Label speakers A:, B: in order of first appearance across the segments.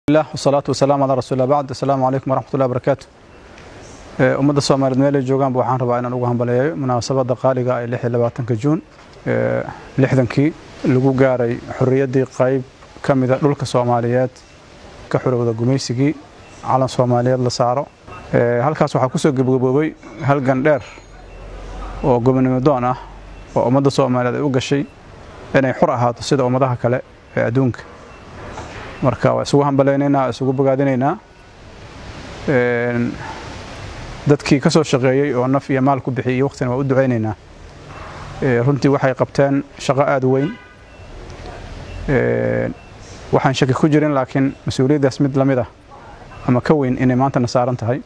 A: lah wasalaatu wasalaam calaa rasuulillah bacd assalaamu calaykum waraxmatullahi barakaatu ummadda soomaaliyeed meel ay joogaanba waxaan rabaa inaan ugu hambaleeyo munaasabadda qaaliga ee lix iyo labaatanka juun lixdankii lagu gaaray xorriyaddii qayb ka mida dhulka soomaaliyeed ka xorowda gumaysigii calan soomaaliyeed la saaro halkaas waxaa kusoo gebgaboobay halgan dheer oo gobonimo doon ah oo ummadda soomaaliyeed ay u gashay inay xur ahaato sida ummadaha kale ee adduunka marka waa isugu hambalaynaynaa isugu bogaadinaynaa dadkii ka soo shaqeeyey oo naf iyo maal ku bixiyey waqtina waa u ducaynaynaa runtii waxay qabteen shaqo aada u weyn waxaan shaki ku jirin laakiin mas-uuliyaddaas mid la mid ah ama ka weyn inay maantana saaran tahay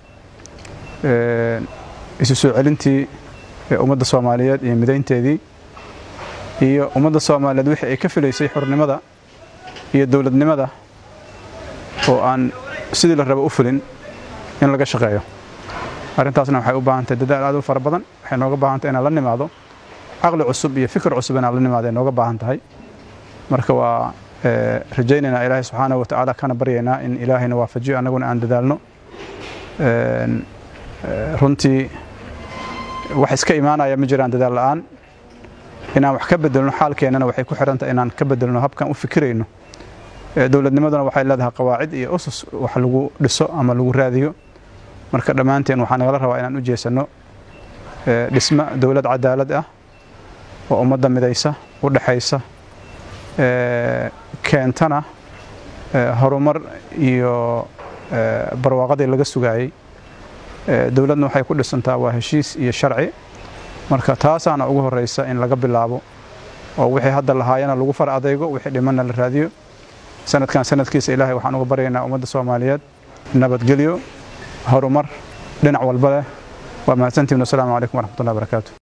A: isu soo celintii ummadda soomaaliyeed iyo midaynteedii iyo ummadda soomaaliyeed wixii ay ka filaysay xornimada iyo dowladnimada oo aan sidii la rabo u fulin in laga shaqeeyo arrintaasna waxay u baahantahay dadaal aad u fara badan waxay nooga baahantahay inaan la nimaado caqli cusub iyo fikir cusub inaan la nimaado ay nooga baahan tahay marka waa rajaynaynaa ilaahay subxaanahu watacaala kana baryaynaa in ilaahayna waafajiyo annaguna aan dadaalno runtii wax iska imaanaya ma jiraan dadaal la'aan inaan wax ka bedelno xaalkeennana waxay ku xirantahay inaan ka bedelno habkaan u fikirayno dowladnimaduna waxay leedahay qawaacid iyo usus wax lagu dhiso ama lagu raadiyo marka dhammaanteen waxaa nagala rabaa inaan u jeesanno dhismo dowlad cadaalad ah oo ummadda midaysa u dhexaysa keentana horumar iyo barwaaqadii laga sugaayey dowladna waxay ku dhisantaa waa heshiis iyo sharci marka taasaana ugu horeysa in laga bilaabo oo wixii hadda lahaayana lagu far adeygo wixii dhimanna la raadiyo sanadkan sanadkiisa ilaahay waxaan uga baryaynaa ummadda soomaaliyeed nabadgelyo horumar dhinac walba leh waa mahadsantihin wasalaamu calaykum waraxmatullahi barakaatu